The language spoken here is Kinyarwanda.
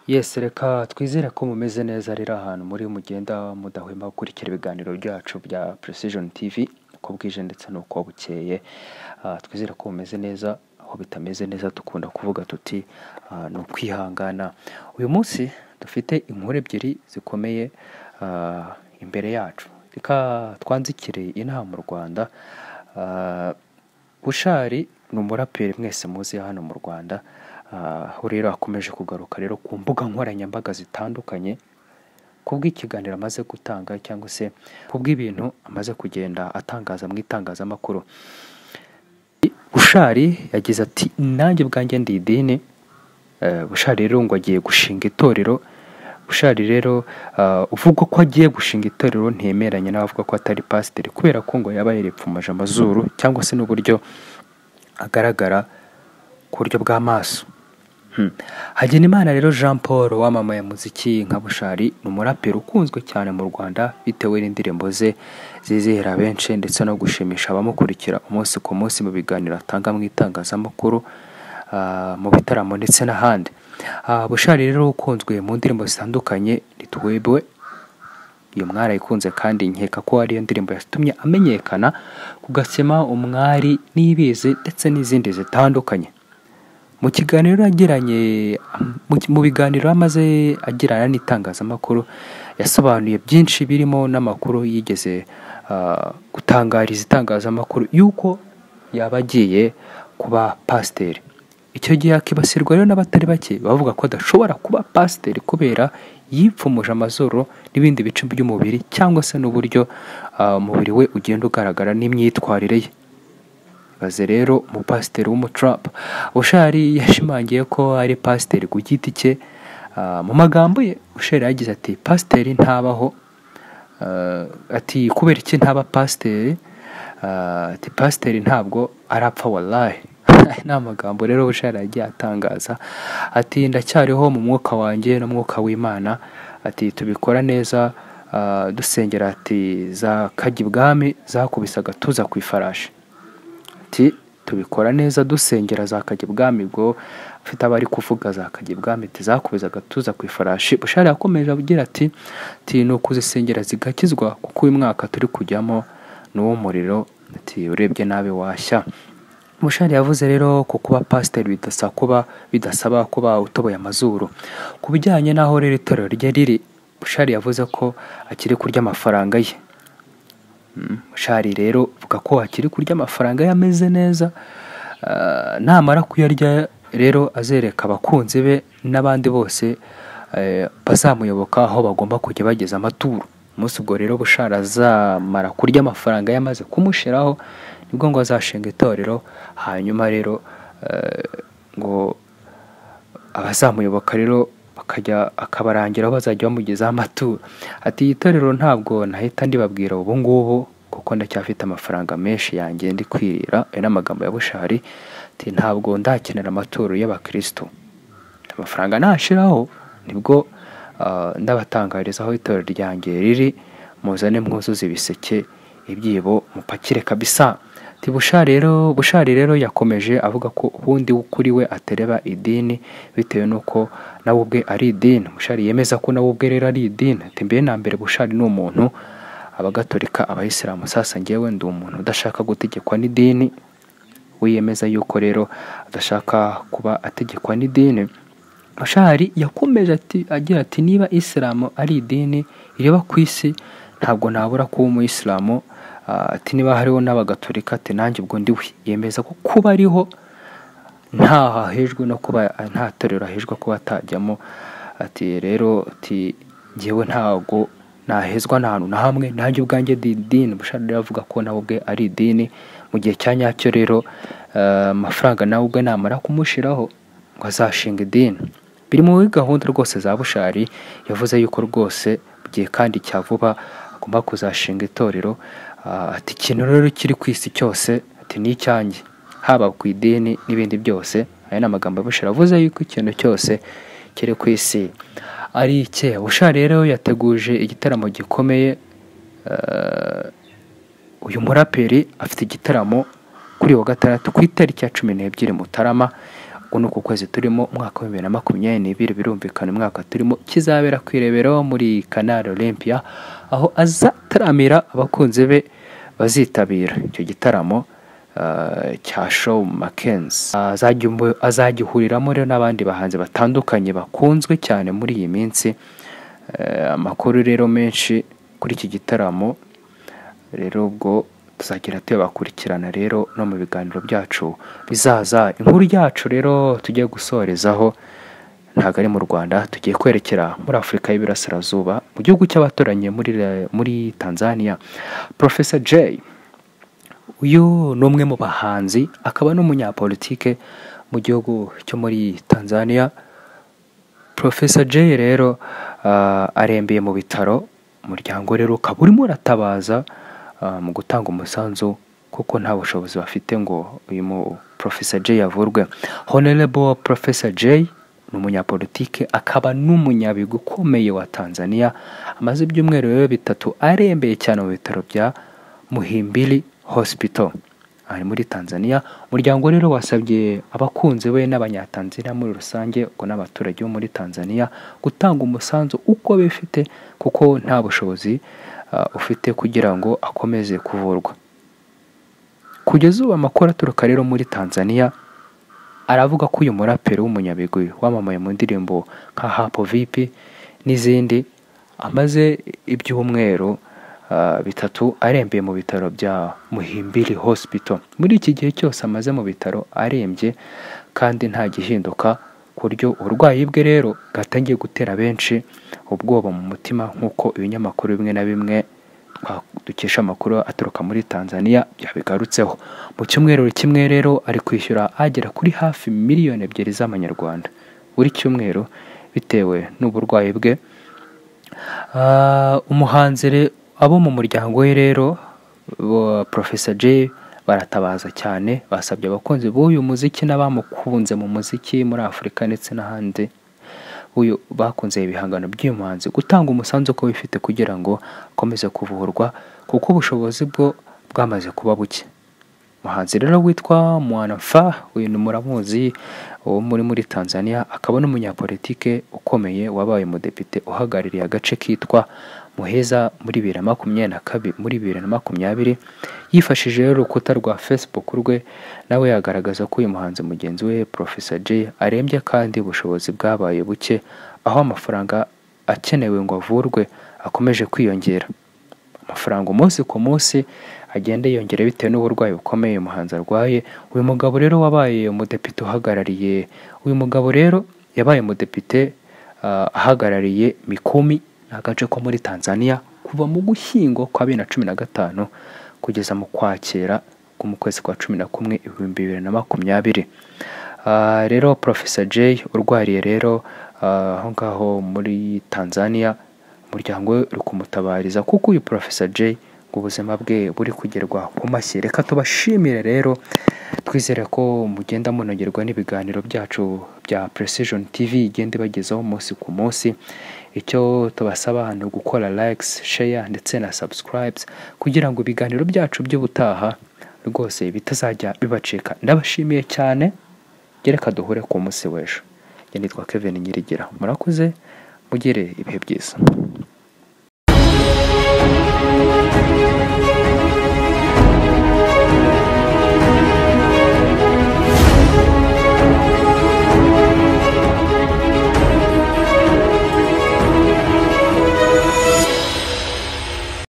Yesi reka twizere ko mumeze neza rero ahantu muri mugenda mudahwema gukurikira ibiganiro byacu bya Precision TV uko bwije ndetse n'uko bukeye, Ah, twizere ko mumeze neza aho bitameze neza dukunda kuvuga tuti ah, ni ukwihangana. Uyu munsi dufite inkuru ebyiri zikomeye ah, imbere yacu, reka twanzikire inaha mu Rwanda Ah, bushari ni umuraperi mwese muzi hano mu rwanda Ah, aho rero akomeje kugaruka rero ku mbuga nkoranyambaga zitandukanye kubw'ikiganiro amaze gutanga cyangwa se kubw'ibintu amaze kugenda atangaza mu itangazamakuru bushari yagize ati nanjye ubwanjye ndi idini Eh, bushari rero ngo agiye gushinga itorero bushari rero ah, uvuga ko agiye gushinga itorero ntemeranya n'abavuga ko atari pasiteri kubera ko ngo yaba yaripfumaje amazuru cyangwa se n'uburyo agaragara ku buryo bw'amaso Hmm. Hagenimana rero Jean Paul wamamaye muziki nka Bushari ni umuraperi ukunzwe cyane mu Rwanda bitewe n'indirimbo ze zizihira benshi ndetse no gushimisha abamukurikira umunsi ku munsi mu biganiro atanga mu itangazamakuru ah, mu bitaramo ndetse n'ahandi. Ah, Bushari rero ukunzwe mu ndirimbo zitandukanye ntitwebwe iyo mwarayikunze kandi nkeka ko ariyo ndirimbo yatumye amenyekana ku gasima umwari n'ibizi ndetse n'izindi zitandukanye mu kiganiro yagiranye mu ki- mu biganiro amaze agirana n'itangazamakuru yasobanuye byinshi birimo n'amakuru yigeze ah, gutangariza itangazamakuru y'uko yaba agiye kuba pasiteri icyo gihe akibasirwa rero n'abatari bake bavuga ko adashobora kuba pasiteri kubera yipfumuje amazuru n'ibindi bice by'umubiri cyangwa se n'uburyo ah, umubiri we ugenda ugaragara n'imyitwarire ye baze rero umupasiteri w'umutrump bushari yashimangiye ko ari pasiteri ku giti cye Ah, mu magambo ye bushari yagize ati pasiteri ntabaho Ah, ati kubera iki ntaba pasiteri Ah, ati pasiteri ntabwo arapfa wallahi ni amagambo rero bushari yagiye atangaza ati ndacyariho mu mwuka wanjye n'umwuka w'imana ati tubikora neza ah, dusengera ati za kajya ibwami zakubise agatuza ku ifarashi ati tubikora neza dusengera zakajya ibwami bwo afite abari kuvuga zakajya ibwami ati zakubiza agatuza ku ifarashi bushari yakomeje agira ati ati ni ukuzisengera zigakizwa kuko uyu mwaka turi kujyamo ni uw'umuriro ati urebye nabi washya Mushari yavuze rero ko kuba pasiteri bidasa kuba bidasaba kuba utoboye amazuru ku bijyanye n'aho rero itorero rye riri Bushari yavuze ko akiri kurya amafaranga ye Mm, Shari rero avuga ko akiri kurya amafaranga ye ameze neza Ah, namara kuyarya rero azereka abakunzi be n'abandi bose eh, bazamuyoboka aho bagomba kujya bageza amaturo umunsi ubwo rero bushara azamara kurya amafaranga ye amaze kumushiraho nibwo ngo azashinga itorero hanyuma rero eh, ngo abazamuyoboka rero bakajya akabarangiraho bazajya bamugezaho amaturo ati "Iyi torero ntabwo nahita ndibabwira ubu ngubu kuko ndacyafite amafaranga menshi yanjye ndi kwirira ayo ni amagambo ya bushari ati ntabwo ndakenera amaturo y'abakirisitu amafaranga nashiraho nibwo ah, ndabatangariza aho itorero ryanjye riri muzane mwuzuze ibiseke ibyibo mupakire kabisa ati bushari rero bushari rero yakomeje avuga ko ubundi kuri we atereba idini bitewe n'uko nawe ubwe ari idini bushari yemeza ko nawe ubwe rero ari idini ati mbere na mbere bushari ni umuntu abagatolika abayisilamu sasa ngewe ndi umuntu udashaka gutegekwa n'idini wiyemeza yuko rero adashaka kuba ategekwa n'idini Bashari yakomeje ati agira ati niba isilamu ari idini ireba ku isi ntabwo nabura kuba umuyisilamu Ah, ati niba hariho n'abagatolika ati nanjye ubwo ndiwe yemeza ko kuba ariho ntaho ahejwe no kuba nta torero ahejwe kuba atajyamo ati rero ati ngewe ntago nahezwa nta hantu na hamwe nanjye ubwanjye ndi idini bushari rero avuga ko nawe ubwe ari idini mu gihe cya nyacyo rero eh, amafaranga nawe ubwe namara kumushiraho ngo azashinga idini biri muri gahunda rwose za bushari yavuze yuko rwose mu gihe kandi cya vuba agomba kuzashinga itorero Ah, ati ikintu rero kiri ku isi cyose ati ni icyanjye haba ku idini n'ibindi byose aya ni amagambo ya bushari avuze yuko ikintu cyose kiri ku isi ari icye bushari rero yateguje igitaramo gikomeye eh, uyu muraperi afite igitaramo kuri uyu wa gatandatu ku itariki ya cumi n'ebyiri mutarama uku ni uku kwezi turimo umwaka wa bibiri na makumyabiri n'ibiri birumvikana umwaka turimo kizabera ku irebero muri kanari olympia aho azataramira abakunzi be bazitabira icyo gitaramo ah, cya show makenzi azajya ihuriramo rero n'abandi bahanzi batandukanye bakunzwe cyane muri iyi minsi Eh, amakuru rero menshi kuri iki gitaramo rero ubwo tuzagenda tuyabakurikirana rero no mu biganiro byacu bizaza inkuru yacu rero tugiye gusorezaho ntabwo ari mu rwanda tugiye kwerekera muri afurika y'iburasirazuba mu gihugu cy'abaturanye muri, re- muri tanzania professor jay uyu ni umwe mu bahanzi akaba n'umunyapolitike mu gihugu cyo muri tanzania Professor Jay rero ah, arembeye mu bitaro umuryango rero ukaba urimo uratabaza ah, mu gutanga umusanzu kuko nta bushobozi bafite ngo uyu mu- Professor Jay avurwe Honorable Professor Jay ni umunyapolitike akaba n'umunyabigwi ukomeye wa Tanzania amaze ibyumweru rero bitatu arembeye cyane mu bitaro bya Muhimbili Hospital ari muri Tanzania umuryango rero wasabye abakunzi be n'abanyatanzania muri rusange ubwo n'abaturage bo muri Tanzania gutanga umusanzu uko bifite kuko nta bushobozi ah, ufite kugira ngo akomeze kuvurwa kugeza ubu amakuru aturuka rero muri Tanzania aravuga ko uyu muraperi w'umunyabigwi wamamaye mu ndirimbo nka Hapo Vipi n'izindi amaze ibyumweru ah, bitatu arembeye mu bitaro bya Muhimbili Hospital muri iki gihe cyose amaze mu bitaro arembye kandi nta gihinduka ku buryo uburwayi bwe rero bwatangiye gutera benshi ubwoba mu mutima nk'uko ibinyamakuru bimwe na bimwe twa- dukesha amakuru aturuka muri Tanzania byabigarutseho mu cyumweru kimwe rero ari kwishyura agera kuri hafi miliyoni ebyiri z'amanyarwanda buri cyumweru bitewe n'uburwayi bwe Ah, umuhanzi re- abo mu muryango we rero bo- Professor Jay baratabaza cyane basabye abakunzi b'uyu muziki n'abamukunze mu muziki muri Afurika ndetse n'ahandi uyu bakunze ibihangano by'uyu muhanzi gutanga umusanzu uko bifite kugira ngo akomeze kuvurwa kuko ubushobozi bwo bwamaze kuba buke umuhanzi rero witwa mwanafa uyu ni muramuzi wo muri muri tanzania akaba n'umunyapolitike ukomeye wabaye umudepite uhagarariye agace kitwa muheza muri bibiri na makumyabiri na kabiri muri bibiri na makumyabiri yifashishije rero urukuta rwa facebook rwe nawe yagaragaza ko uyu muhanzi mugenzi we Professor Jay arembye kandi ubushobozi bwabaye buke aho amafaranga akenewe ngo avurwe akomeje kwiyongera amafaranga umunsi ku munsi agenda yiyongera bitewe n'uburwayi bukomeye umuhanzi arwaye uyu mugabo rero wabaye umudepite uhagarariye uyu mugabo rero yabaye umudepite ah, ahagarariye mikumi ni agace ko muri tanzania kuva mu gushyingo kwa bibiri na cumi na gatanu kugeza mu kwakira ko mu kwezi kwa cumi na kumwe ibihumbi bibiri na makumyabiri Ah, rero Professor Jay urwariye rero ah, aho ngaho muri tanzania umuryango we uri kumutabariza kuko uyu Professor Jay ngo ubuzima bwe buri kugerwa ku mashyi reka tubashimire rero twizere ko mugenda munogerwa n'ibiganiro byacu bya Precision TV igenda ibagezaho umunsi ku munsi icyo tubasaba ni ugukora likes share ndetse na subscribes kugira ngo ibiganiro byacu by'ubutaha rwose bitazajya bibacika ndabashimiye cyane gereka duhure ku munsi w'ejo njye nitwa Kevin Nyirigira murakoze mugire ibihe byiza